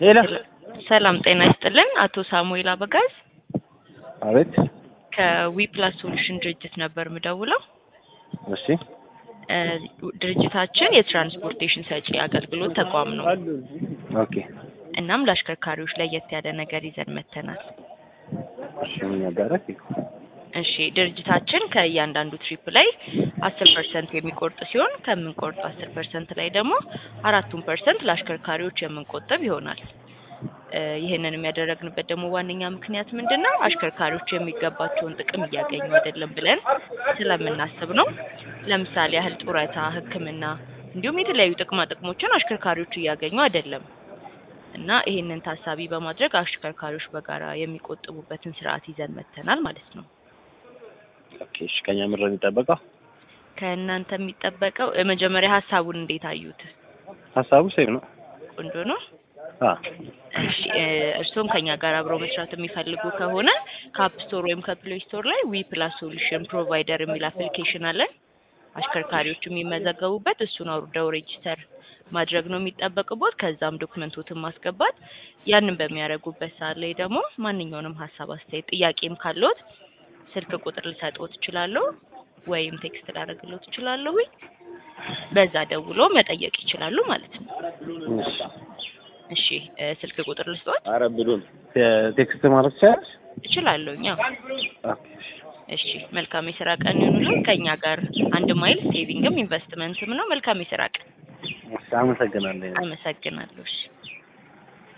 ሄሎ ሰላም ጤና ይስጥልን። አቶ ሳሙኤል አበጋዝ አቤት። ከዊፕላስ ሶሉሽን ድርጅት ነበር ምደውለው። እሺ እ ድርጅታችን የትራንስፖርቴሽን ሰጪ አገልግሎት ተቋም ነው። ኦኬ። እናም ለአሽከርካሪዎች ለየት ያለ ነገር ይዘን መተናል። እሺ ምን ያጋራል? እሺ ድርጅታችን ከእያንዳንዱ ትሪፕ ላይ አስር ፐርሰንት የሚቆርጥ ሲሆን ከምንቆርጥ አስር ፐርሰንት ላይ ደግሞ አራቱን ፐርሰንት ለአሽከርካሪዎች የምንቆጥብ ይሆናል። እ ይህንን ያደረግንበት ደግሞ ዋነኛ ምክንያት ምንድን ነው? አሽከርካሪዎች የሚገባቸውን ጥቅም እያገኙ አይደለም ብለን ስለምናስብ ነው። ለምሳሌ ያህል ጡረታ፣ ሕክምና እንዲሁም የተለያዩ ጥቅማ ጥቅሞችን አሽከርካሪዎች እያገኙ አይደለም እና ይህንን ታሳቢ በማድረግ አሽከርካሪዎች በጋራ የሚቆጥቡበትን ስርዓት ይዘን መተናል ማለት ነው። ኦኬ። እሺ ከኛ ምድር የሚጠበቀው ከእናንተ የሚጠበቀው እ መጀመሪያ ሀሳቡን እንዴት አዩት? ሀሳቡ ሴም ነው። ቆንጆ ነው። አ እሺ እ እርስዎም ከኛ ጋር አብረው መስራት የሚፈልጉ ከሆነ ከአፕ ስቶር ወይም ከፕሌይ ስቶር ላይ ዊ ፕላስ ሶሉሽን ፕሮቫይደር የሚል አፕሊኬሽን አለን። አሽከርካሪዎች የሚመዘገቡበት እሱን አውርደው ሬጂስተር ማድረግ ነው የሚጠበቅቦት። ከዛም ዶክመንቶትን ማስገባት። ያንን በሚያደርጉበት ሰዓት ላይ ደግሞ ማንኛውንም ሀሳብ፣ አስተያየት፣ ጥያቄም ካለዎት ስልክ ቁጥር ልሰጥዎት እችላለሁ ወይም ቴክስት ላደርግልዎት እችላለሁ። በዛ ደውሎ መጠየቅ ይችላሉ ማለት ነው። እሺ እሺ እ ስልክ ቁጥር ልስጥዎት ኧረ ብሉን ቴክስት ማለት ይቻላል? እችላለሁ። እኛ ኦኬ። እሺ መልካም የስራ ቀን ይሁንልን። ከኛ ጋር አንድ ማይል ሴቪንግም ኢንቨስትመንትም ነው። መልካም የስራ ቀን። እሺ አመሰግናለሁ። አመሰግናለሁ። እሺ